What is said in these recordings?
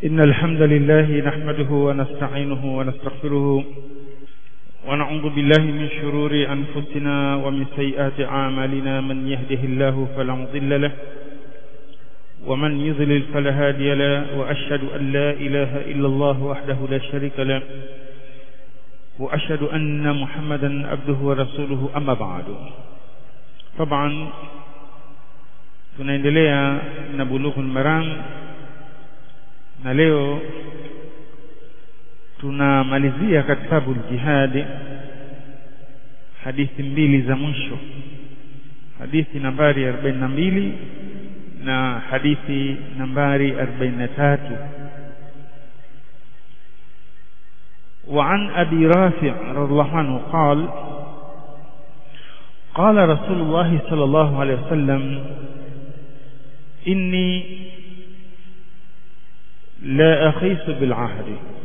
إن الحمد لله نحمده ونستعينه ونستغفره ونعوذ بالله من شرور أنفسنا ومن سيئات أعمالنا من يهده الله فلا مضل له ومن يضلل فلا هادي له وأشهد أن لا إله إلا الله وحده لا شريك له وأشهد أن محمدا عبده ورسوله أما بعد طبعا tunaendelea na bulughul maram na leo tunamalizia kitabu jihadi hadithi mbili za mwisho hadithi nambari 42 na hadithi nambari 43 وعن أبي رافع رضي الله عنه قال قال رسول الله صلى الله عليه وسلم إني لا أخيس بالعهد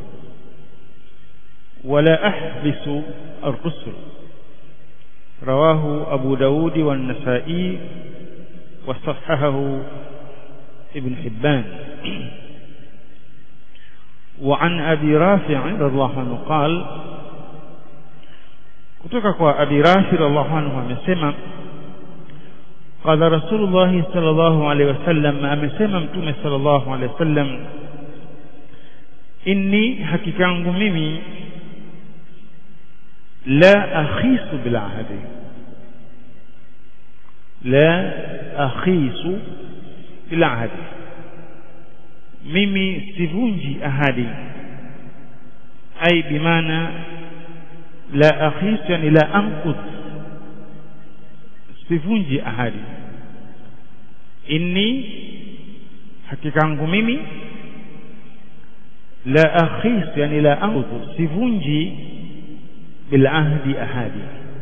ولا أحبس الرسل رواه أبو داود والنسائي وصححه ابن حبان وعن أبي رافع رضي الله عنه قال kutoka kwa Abi Rafi radhiallahu anhu amesema qala Rasulullah sallallahu alaihi wasallam amesema mtume sallallahu alaihi wasallam inni hakika yangu mimi la akhisu bil ahdi la akhisu bil ahdi mimi sivunji ahadi ai bimaana la akhis yani la anqud sivunji ahadi inni hakika yangu mimi la akhis yani la anqud sivunji bil ahdi ahadi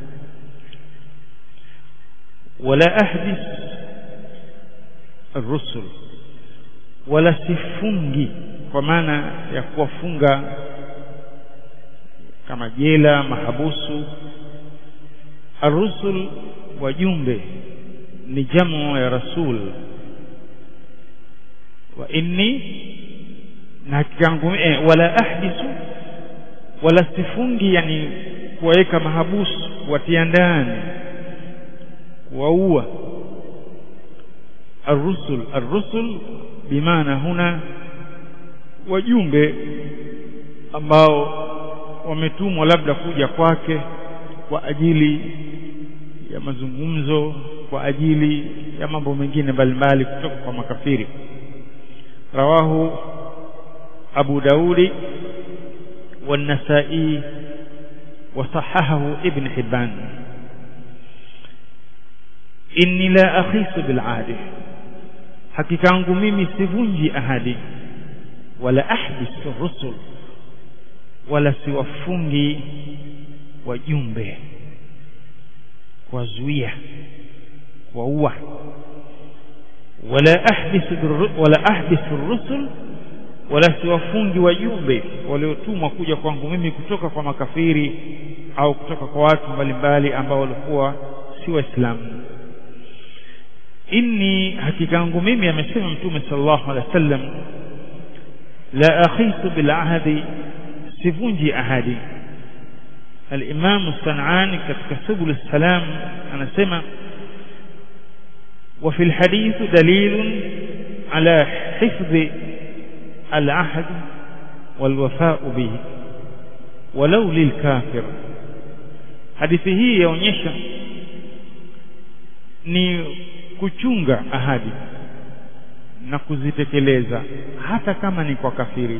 wala ahdis الرسل wala sifungi kwa maana ya kuwafunga kama jela mahabusu arusul wajumbe ni jamu ya rasul wa inni na hakikangu eh, wala ahdisu wala sifungi yani kuwaweka mahabusu kuwatia ndani kuwaua الرسل الرسل bimaana huna wajumbe ambao wametumwa labda kuja kwake kwa ajili ya mazungumzo kwa ajili ya mambo mengine mbalimbali kutoka kwa makafiri rawahu Abu Daudi والنسائي وصححه ابن حبان إني لا أخيس بالعهد hakika yangu mimi sivunji ahadi wala ahbis rusul wala siwafungi wajumbe kuwazuia kuwaua wala ahbis wala ahbis rusul wala siwafungi wajumbe waliotumwa kuja kwangu mimi kutoka kwa makafiri au kutoka kwa watu mbalimbali ambao walikuwa si waislamu inni hakika yangu mimi amesema mtume sallallahu alaihi wasallam la akhisu bil ahdi sivunji ahadi al-Imam Sanani katika Subul Salam anasema wa fil hadith dalil ala hifdh al-ahd wal wafaa bihi walau lil kafir hadithi hii yaonyesha ni kuchunga ahadi na kuzitekeleza hata kama ni kwa kafiri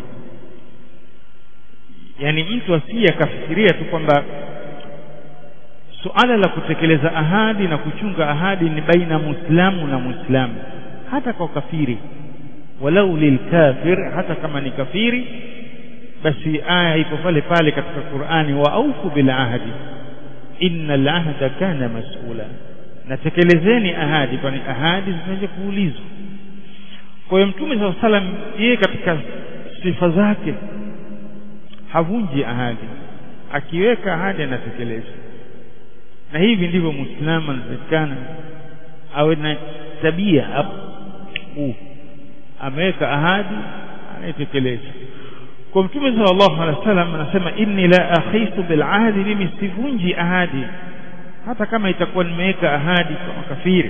yani mtu asiye akafikiria tu kwamba suala la kutekeleza ahadi na kuchunga ahadi ni baina muislamu na muislamu hata kwa kafiri walau lilkafir hata kama ni kafiri basi aya ipo pale pale katika Qur'ani wa aufu bil ahdi innal ahda kana mas'ula natekelezeni ahadi kwani ahadi zinaje kuulizwa kwa hiyo mtume saa salam yeye katika sifa zake havunji ahadi akiweka ahadi anatekeleza na hivi ndivyo muislamu anatakikana awe na tabia huu ameweka ahadi anaitekeleza kwa mtume sallallahu alaihi wasallam anasema inni la akhisu bil ahdi mimi sivunji ahadi hata kama itakuwa nimeweka ahadi kwa makafiri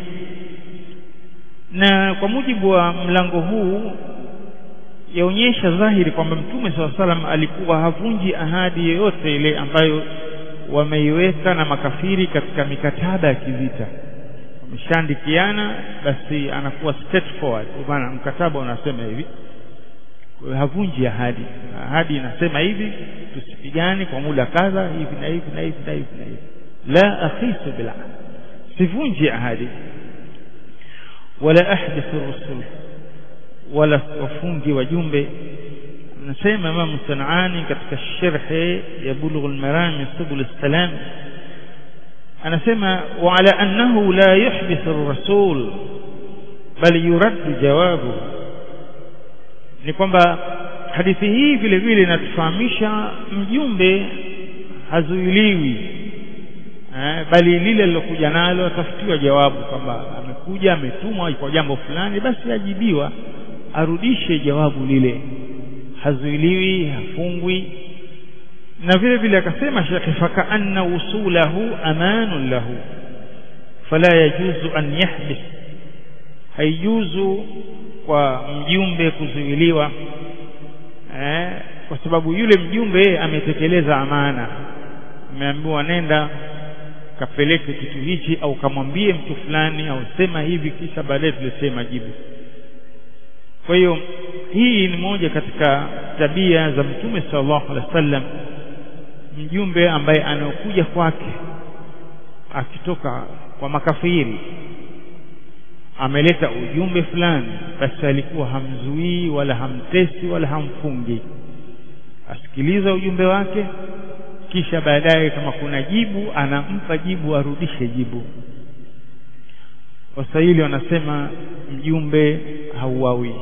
na kwa mujibu wa mlango huu yaonyesha dhahiri kwamba mtume saa salam alikuwa havunji ahadi yoyote ile ambayo wameiweka na makafiri katika mikataba ya kivita wameshaandikiana basi anakuwa straightforward kwa maana mkataba unasema hivi kwa hiyo havunji ahadi ahadi inasema hivi tusipigane kwa muda kadha hivi na hivi na hivi na hivi na hivi la akhisu bil sivunji ahadi wala ahdithu rusul wala wafungi wajumbe anasema Imam Sanani katika sharhi ya Bulugh al-Maram Subul salam anasema wa ala annahu la yuhdithu ar-rasul bal yurad jawabu ni kwamba hadithi hii vile vile inatufahamisha mjumbe hazuiliwi eh, bali lile lilokuja nalo atafutiwa jawabu kwamba amekuja ametumwa kwa jambo fulani basi ajibiwa arudishe jawabu lile hazuiliwi hafungwi na vile vile akasema shekhe fakaanna usulahu amanun lahu fala yajuzu an yahbis haijuzu kwa mjumbe kuzuiliwa eh, kwa sababu yule mjumbe ametekeleza amana ameambiwa nenda kapeleke kitu hichi au kamwambie mtu fulani au sema hivi kisha baadaye tulisema jibu kwa hiyo hii ni moja katika tabia za mtume sallallahu alaihi wasallam mjumbe ambaye anaokuja kwake akitoka kwa makafiri ameleta ujumbe fulani basi alikuwa hamzuii wala hamtesi wala hamfungi asikiliza ujumbe wake kisha baadaye kama kuna jibu anampa jibu arudishe jibu waswahili wanasema mjumbe hauawi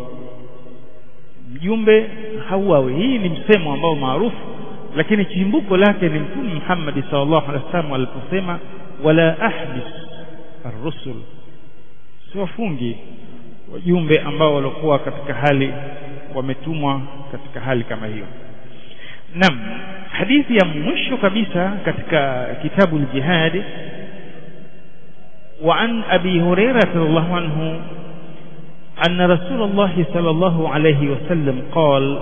mjumbe hauawi hii ni msemo ambao maarufu lakini chimbuko lake ni mtume Muhammad sallallahu alaihi wasallam aliposema wala ahbis ar-rusul siwafungi wajumbe ambao walikuwa katika hali wametumwa katika hali kama hiyo Naam hadithi ya mwisho kabisa katika kitabu al-jihad وعن أبي هريرة رضي الله عنه أن رسول الله صلى الله عليه وسلم قال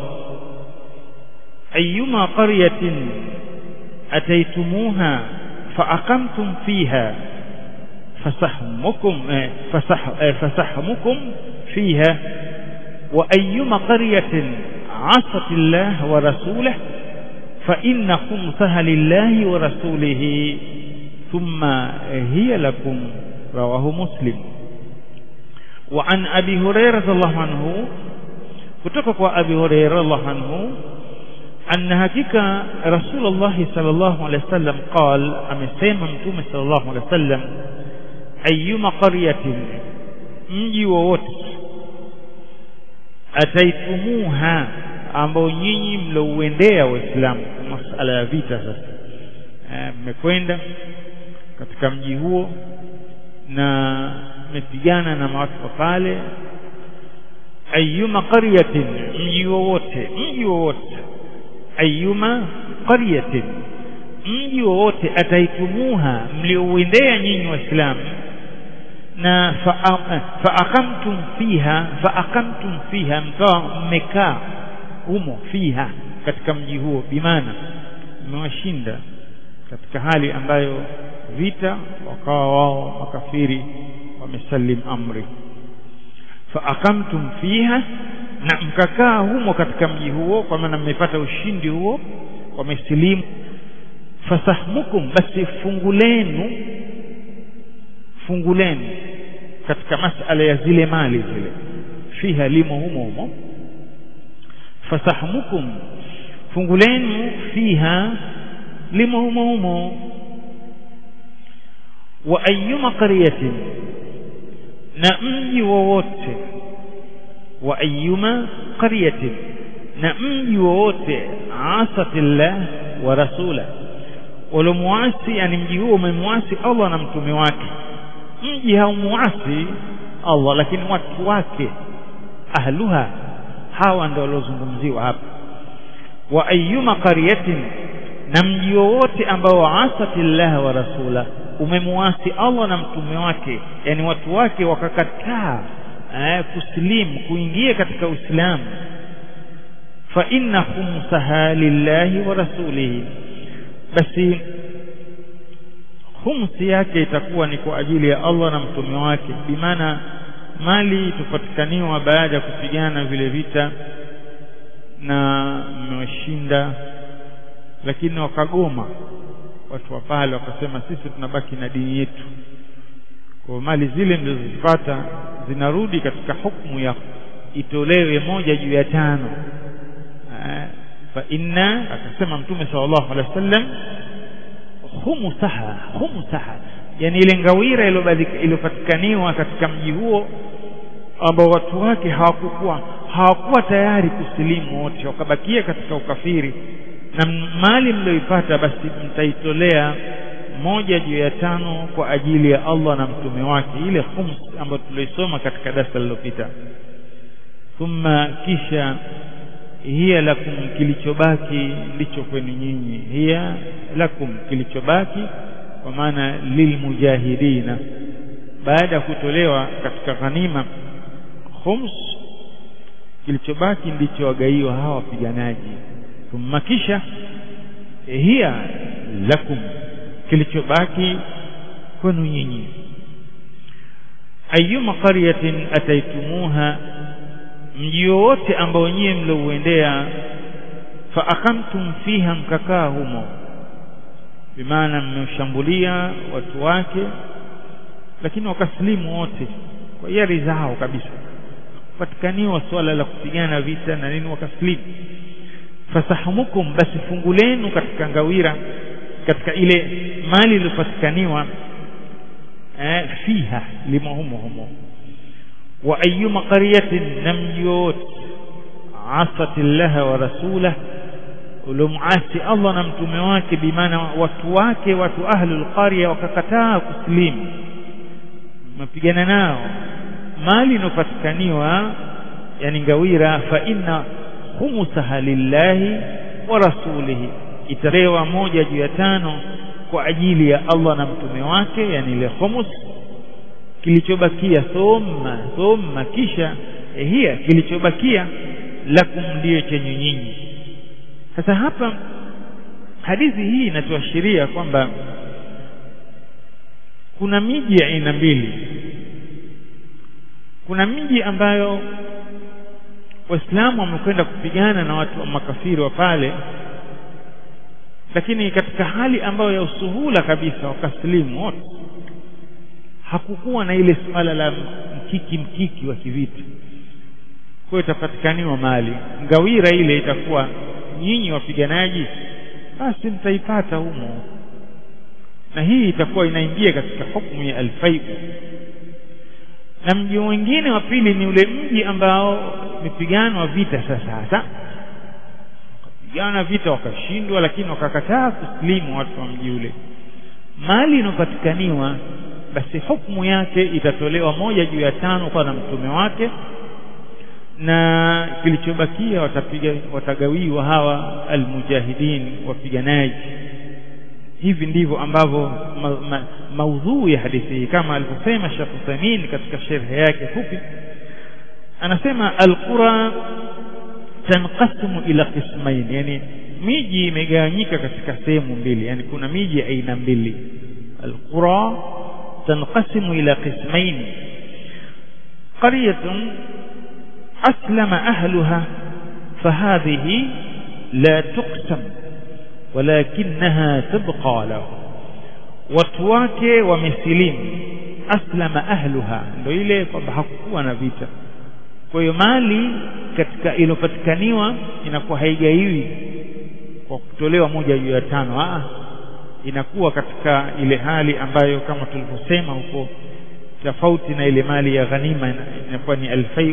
أيما قرية أتيتموها فأقمتم فيها فسحمكم فسح فسحمكم فيها وأيما قرية عصت الله ورسوله فإن خمسها لله ورسوله ثم هي لكم رواه مسلم وعن أبي هريرة الله عنه كتبك أبي هريرة الله عنه أن hakika رسول الله صلى الله عليه وسلم قال amesema mtume صلى الله عليه وسلم أيما قرية mji wowote ataitumuha ambao nyinyi mlouendea waislamu masala ya vita sasa mmekwenda katika mji huo na mmepigana na watu wa pale ayuma qaryatin mji wowote mji wowote ayuma qaryatin mji wowote ataitumuha mliouendea nyinyi waislamu na faaqamtum fiha faaqamtum fiha mkawa mmekaa humo fiha katika mji huo bimaana mmewashinda katika hali ambayo vita wakawa wao makafiri wamesalim amri faaqamtum fiha na mkakaa humo katika mji huo kwa maana mmepata ushindi huo wamesilimu fasahmukum basi fungu lenu fungu lenu katika masala ya zile mali zile fiha limo humo humo fasahmukum fungu lenu fiha limo humo humo wa ayyuma qaryatin na mji wowote wa ayyuma qaryatin na mji wowote asatillah wa rasula walomwasi yani mji huo umemwasi Allah na mtume wake mji haumuasi Allah lakini watu wake ahluha hawa ndio waliozungumziwa hapa wa ayyuma qaryatin na mji wowote ambao asati llaha wa rasula umemwasi Allah na mtume wake yani watu wake wakakataa eh, kusilimu kuingia katika Uislamu fa inna khumsaha lillahi wa rasulihi basi khumsi yake itakuwa ni kwa ajili ya Allah na mtume wake bimaana mali tupatikaniwa baada ya kupigana vile vita na mmewashinda lakini wakagoma watu wa pale wakasema sisi tunabaki na dini yetu kwa mali zile mlizozipata zinarudi katika hukumu ya itolewe moja juu ya tano fa inna akasema mtume sallallahu alaihi wasallam khumsaha khumsaha yani ile ngawira iliyopatikaniwa katika mji huo ambao watu wake hawakukuwa hawakuwa tayari kusilimu wote wakabakia katika ukafiri na mali mlioipata basi mtaitolea moja juu ya tano kwa ajili ya Allah na mtume wake ile khums ambayo tuliosoma katika darasa lililopita thumma kisha hiya lakum kilichobaki ndicho kwenu nyinyi hiya lakum kilichobaki kwa maana lilmujahidina baada ya kutolewa katika ghanima khums kilichobaki ndicho wagaiwa hawa wapiganaji thumma kisha hiya lakum kilichobaki kwenu nyinyi ayyuma qaryatin ataitumuha mji wowote ambao nyie mliouendea fa akamtum fiha mkakaa humo bimaana mmeshambulia watu wake lakini wakasilimu wote kwa hiari zao kabisa patikaniwa swala la kupigana vita na nini wakasilimu fasahumukum basi fungu lenu katika ngawira katika ile mali iliyopatikaniwa eh, fiha limo humo humo wa ayyuma qaryatin na mji wote asati llaha wa rasulah uliomuasi Allah na mtume wake bimaana watu wake watu ahlul qarya wakakataa kusilimu mapigana nao mali inopatikaniwa yani ngawira fa inna khumsaha lillahi wa rasulihi italewa moja juu ya tano kwa ajili ya Allah na mtume wake yani ile khumus kilichobakia thumma thumma kisha hiya kilichobakia lakum ndiyo chenye nyinyi sasa hapa hadithi hii inatuashiria kwamba kuna miji ya aina mbili kuna miji ambayo waislamu wamekwenda kupigana na watu wa makafiri wa pale lakini katika hali ambayo ya usuhula kabisa wakasilimu wote hakukuwa na ile suala la mkiki mkiki wa kivita kwa hiyo itapatikaniwa mali ngawira ile itakuwa nyinyi wapiganaji basi mtaipata humo na hii itakuwa inaingia katika hukumu ya alfaiu na mji mwingine wa pili ni ule mji ambao mipiganwa vita sasa hasa wakapigana vita wakashindwa lakini wakakataa kusilimu watu wa mji ule mali inayopatikaniwa basi hukumu yake itatolewa moja juu ya tano kwa na mtume wake na kilichobakia watapiga watagawiwa hawa almujahidin wapiganaji hivi ndivyo ambavyo ma, ma, maudhui ya hadithi hii kama alivyosema Sheikh Uthamin katika sherhe yake fupi anasema alqura tanqasimu ila qismain yani miji imegawanyika katika sehemu mbili yani kuna miji aina mbili alqura tanqasimu ila qismain qaryatun aslama ahluha فهذه لا تقسم ولكنها تبقى له watu wake wamesilimu aslama ahluha ndio ile kwamba hakukuwa na vita kwa hiyo mali katika iliyopatikaniwa inakuwa haigaiwi kwa kutolewa moja juu ya tano Aa, inakuwa katika ile hali ambayo kama tulivyosema huko tofauti na ile mali ya ghanima inakuwa ni alfaiu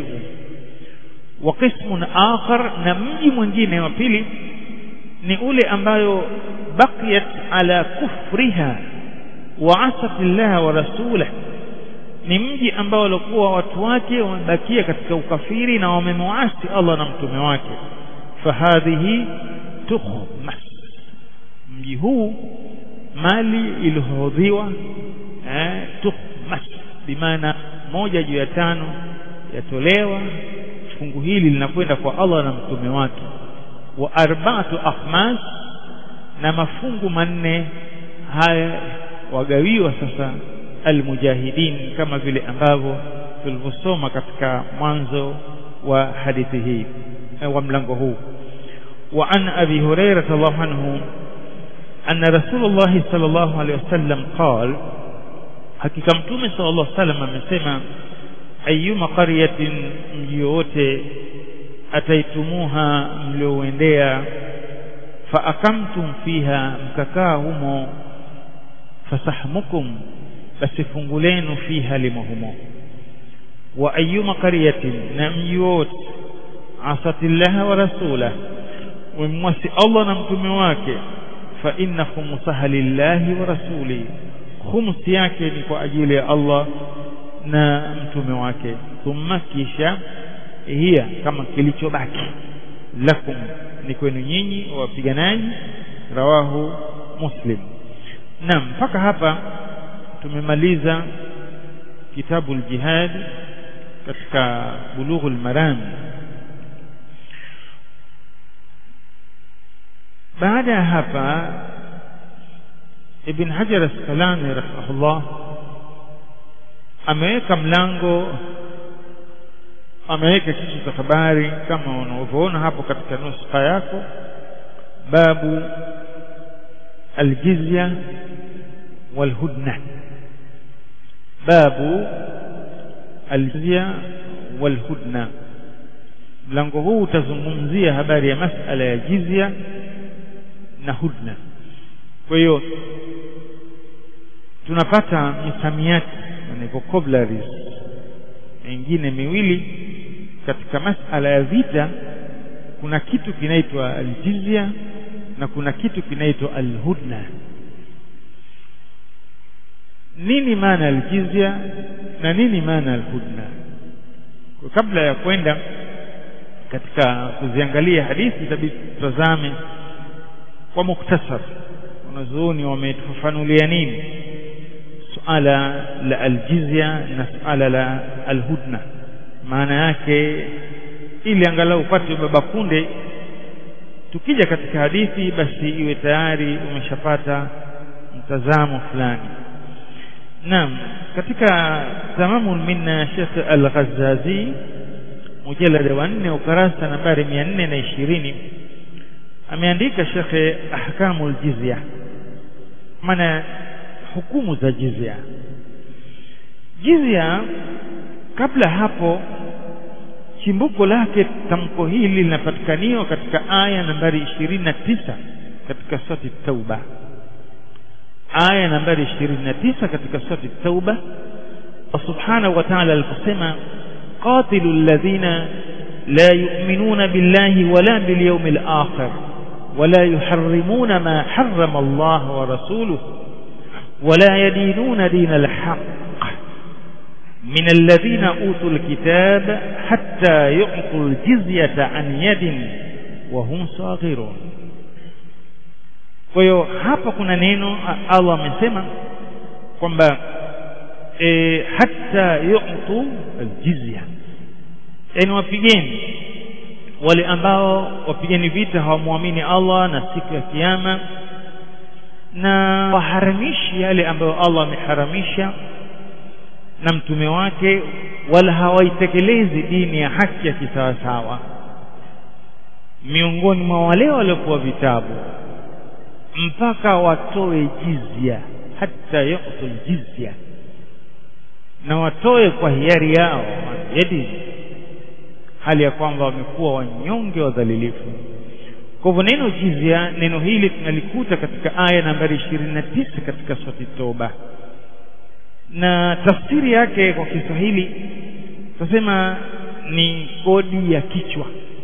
wa qismun akhar na mji mwingine wa pili ni ule ambayo baqiyat ala kufriha wa asat Allah wa rasulah ni mji ambao walikuwa watu wake wamebakia katika ukafiri na wamemwasi Allah na mtume wake fahadhihi tukhmas mji huu mali ilihodhiwa eh, tukhmas bimaana moja juu ya tano yatolewa fungu hili linakwenda kwa Allah na mtume wake wa arba'atu akhmas na mafungu manne haya wagawiwa sasa almujahidin kama vile ambavyo tulivyosoma katika mwanzo wa hadithi hii wa mlango huu wa an abi hurairah radhiallahu anhu anna rasulullah sallallahu alaihi wasallam qala hakika mtume sallallahu alaihi wasallam amesema ayyuma qaryatin mji wote ataitumuha mliouendea fa akamtum fiha mkakaa humo fasahmukum basi fungu lenu fiha limo humo wa ayyuma qaryatin na mji wote asatillaha wa rasulah wamwasi Allah na mtume wake fa inna khumsaha lillahi wa rasuli khums yake ni kwa ajili ya Allah na mtume wake thumma kisha hiya kama kilichobaki lakum ni kwenu nyinyi wapiganaji rawahu muslim naam mpaka hapa tumemaliza kitabu al-jihad katika bulughul maram baada ya hapa ibn hajar as-salami rahimahullah ameweka mlango ameweka kichwa cha habari kama unavyoona hapo katika nuskha yako babu aljizya walhudna babu aljizya walhudna mlango huu utazungumzia habari ya masala ya jizya na hudna kwa hiyo tunapata misamiati yani vocabularies mengine miwili katika masala ya vita kuna kitu kinaitwa aljizya na kuna kitu kinaitwa alhudna nini maana aljizya na nini maana alhudna kwa kabla ya kwenda katika kuziangalia hadithi itabidi tutazame kwa muktasar wanazuoni wametufafanulia nini suala la aljizya na suala la alhudna maana yake ili angalau upate baba kunde tukija katika hadithi basi iwe tayari umeshapata mtazamo fulani naam katika tamamu minna Sheikh Al-Ghazazi mujallada wa 4 ukarasa nambari 420 ameandika Sheikh ahkamul jizya maana hukumu za jizya jizya kabla hapo chimbuko lake tamko hili linapatikaniwa katika aya nambari 29 katika surati tauba aya nambari 29 katika surati tauba subhanahu wa ta'ala aliposema qatilu alladhina la yu'minuna billahi wala bil yawmil akhir ولا يحرمون ما حرم الله ورسوله ولا يدينون دين الحق من الذين أوتوا الكتاب حتى يعطوا الجزية عن يد وهم صاغرون kwa hiyo hapa kuna neno Allah amesema kwamba e, hata yu'tu aljizya yani wapigeni wale ambao wapigeni vita hawamwamini Allah na siku ya kiyama na waharamishi yale ambayo Allah ameharamisha na mtume wake wala hawaitekelezi dini ya haki ya kisawasawa miongoni mwa wale waliokuwa vitabu mpaka watoe jizya hata yu'tul jizya na watoe kwa hiari yao yadi hali ya kwamba wamekuwa wanyonge wadhalilifu kwa hivyo neno jizya neno hili tunalikuta katika aya nambari 29 katika surati toba na tafsiri yake kwa Kiswahili tunasema ni kodi ya kichwa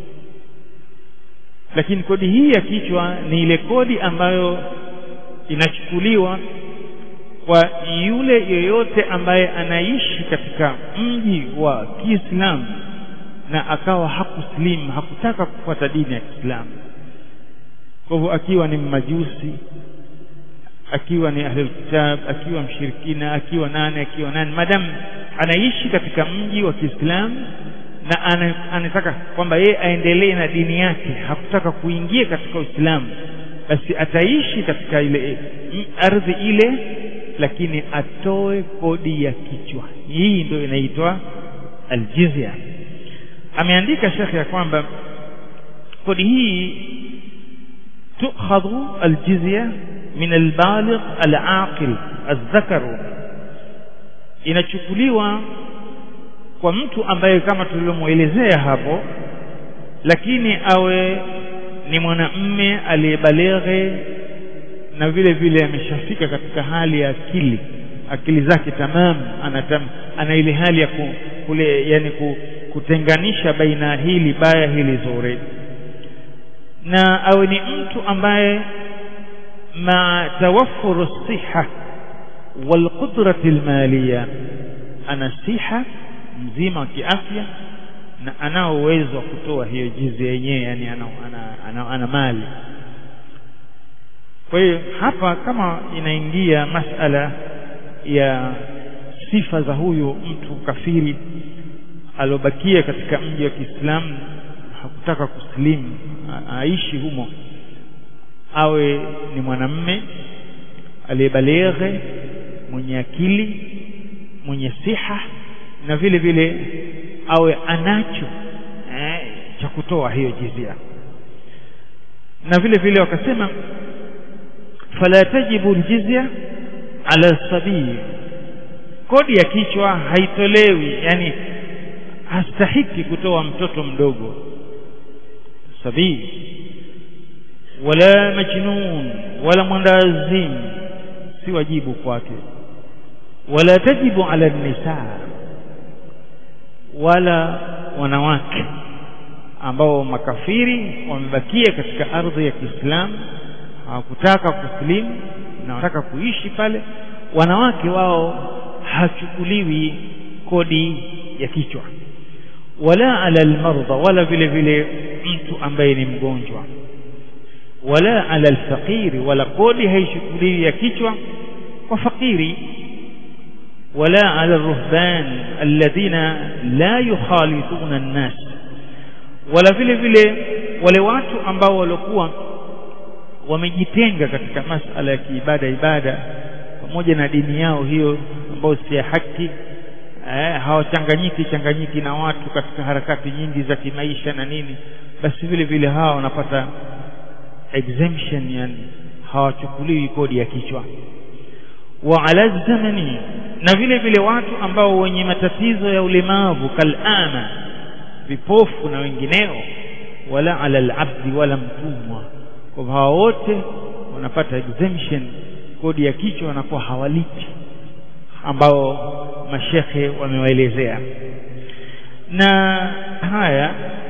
lakini kodi hii ya kichwa ni ile kodi ambayo inachukuliwa kwa yule yeyote ambaye anaishi katika mji wa Kiislamu na akawa hakuslimu hakutaka kufuata dini ya Kiislamu kwa hivyo akiwa ni mmajusi akiwa ni ahlul kitab akiwa mshirikina akiwa nane akiwa nane madamu anaishi katika mji wa Kiislamu na anataka kwamba yeye aendelee na dini yake hakutaka kuingia katika Uislamu basi ataishi katika ile ardhi ile lakini atoe kodi ya kichwa hii ndio inaitwa aljizya ameandika shekhe ya kwamba kodi hii tukhadhu aljizya min albaligh alaqil azzakaru inachukuliwa kwa mtu ambaye kama tulivyomuelezea hapo lakini awe ni mwanamme aliyebaleghe na vile vile ameshafika katika hali ya akili akili zake tamam anatam, ana ile hali ya ku, kule yani ku, kutenganisha baina hili baya hili zuri na awe ni mtu ambaye ma tawaffur siha walqudrati almaliya ana siha mzima wa kiafya na anao uwezo wa kutoa hiyo jizi yenyewe yani ana, ana, ana, ana mali kwa hiyo hapa kama inaingia masala ya sifa za huyu mtu kafiri aliobakia katika mji wa Kiislamu hakutaka kusilimu aishi humo awe ni mwanamme aliyebaleghe mwenye akili mwenye siha na vile vile awe anacho eh, cha kutoa hiyo jizia na vile vile wakasema fala tajibu aljizya ala sabii kodi ya kichwa haitolewi yani hastahiki kutoa mtoto mdogo sabii wala majnun wala mwandazimu si wajibu kwake wala tajibu ala nisaa wala wanawake ambao makafiri wamebakia katika ardhi ya Kiislamu hawakutaka kusilimu na wanataka kuishi pale wanawake wao hachukuliwi kodi ya kichwa wala ala almarda wala vile vile mtu ambaye ni mgonjwa wala ala alfaqiri wala kodi haishukuliwi ya kichwa kwa fakiri ولا على الرهبان الذين لا يخالطون الناس ولا vile vile wale watu ambao walikuwa wamejitenga katika masala ya kiibada ibada pamoja na dini yao hiyo ambayo si ya haki eh, hawachanganyiki changanyiki na watu katika harakati nyingi za kimaisha na nini basi vile vile hawa wanapata exemption yani hawachukuliwi kodi ya kichwa wa ala zamani na vile vile watu ambao wenye matatizo ya ulemavu kalama vipofu na wengineo wala ala alabdi wala mtumwa kwa hao wote wanapata exemption kodi ya kichwa wanakuwa hawalipi ambao mashekhe wamewaelezea na haya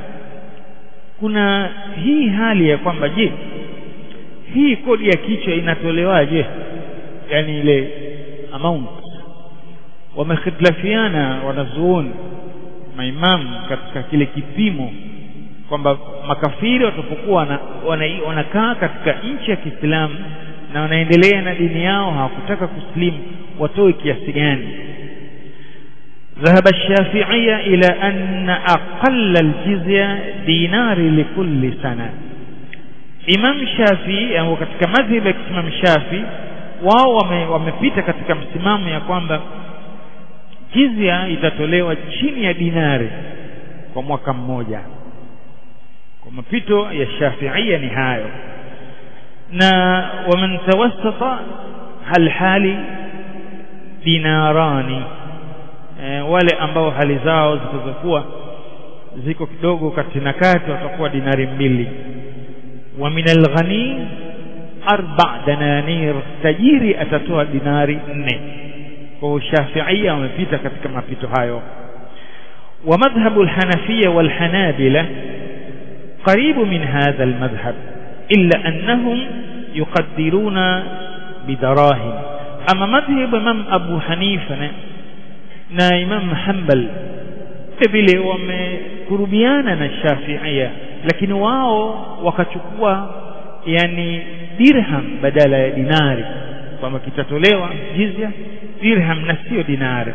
kuna hii hali ya kwamba je hii kodi ya kichwa inatolewaje yani ile amount wamekhitlafiana wanazuoni maimamu katika kile kipimo kwamba makafiri watapokuwa wanakaa katika nchi ya Kiislamu na wanaendelea na dini yao hawakutaka kuslimu watoe kiasi gani ذهب الشافعية إلى أن أقل الجزية دينار لكل سنة Imam Shafi au katika madhhabu ya Imam Shafi wao wamepita katika msimamo ya kwamba jizya itatolewa chini ya dinari kwa mwaka mmoja kwa mapito ya Shafiia ni hayo na waman tawassata hal hali dinarani e, wale ambao hali zao zitazokuwa ziko kidogo kati na kati watakuwa dinari mbili wa min alghani arba dananir tajiri atatoa dinari nne kwa Shafiia wamepita katika mapito hayo wa madhhabu alhanafiyya walhanabila قريب من هذا المذهب إلا أنهم يقدرون بدراهم ama madhhabu Imam Abu Hanifa na, na Imam Hanbal vile wamekurubiana na Shafi'ia lakini wao wakachukua yani dirham badala ya dinari kwamba kitatolewa jizya dirham na sio dinari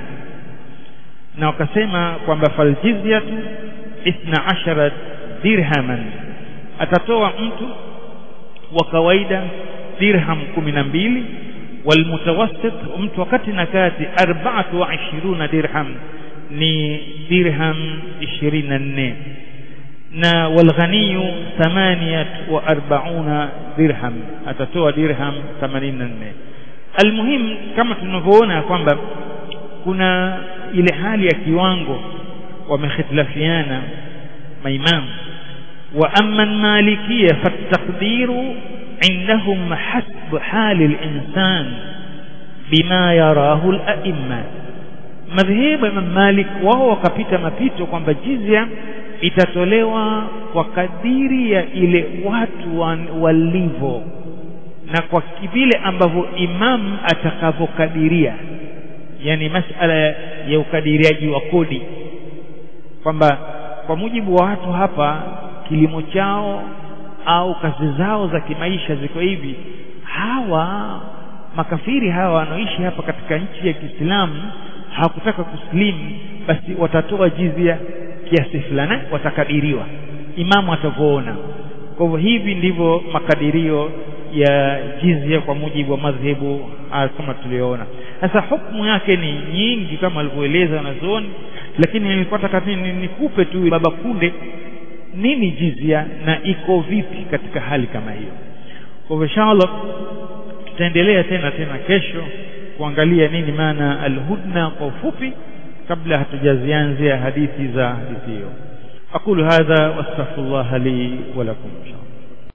na wakasema kwamba fal jizyatu ithna ashara dirhaman atatoa mtu wa kawaida dirham kumi na mbili walmutawassit mtu wakati na kati arbaatu wa ishiruna dirham ni dirham ishirini na nne na walghaniyu thamaniyat wa arbauna dirham atatoa dirham themanini na nne almuhim kama tunavyoona kwamba kuna ile hali ya kiwango wamehitilafiana maimamu wa amma malikia fataqdiru عندهم حسب حال الإنسان بما يراه الأئمة madhehebu ya Malik wao wakapita mapito kwamba jizya itatolewa kwa kadiri ya ile watu walivyo na kwa vile ambavyo imam atakavyokadiria yani masala ya ukadiriaji wa kodi kwamba kwa mujibu wa watu hapa kilimo chao au kazi zao za kimaisha ziko hivi hawa makafiri hawa wanaoishi hapa katika nchi ya Kiislamu hawakutaka kuslimu basi watatoa jizia kiasi fulani watakadiriwa imamu atavyoona kwa hivyo hivi ndivyo makadirio ya jizia kwa mujibu wa madhehebu kama tulioona sasa hukumu yake ni nyingi kama alivyoeleza wanazuoni lakini nilikuwa nataka nikupe tu baba kunde nini jizia na iko vipi katika hali kama hiyo kwa hivyo inshallah tutaendelea tena tena kesho kuangalia nini maana alhudna kwa ufupi kabla hatujazianzia hadithi za hadithi hiyo aqulu hadha wastaghfirullah li wa lakum inshallah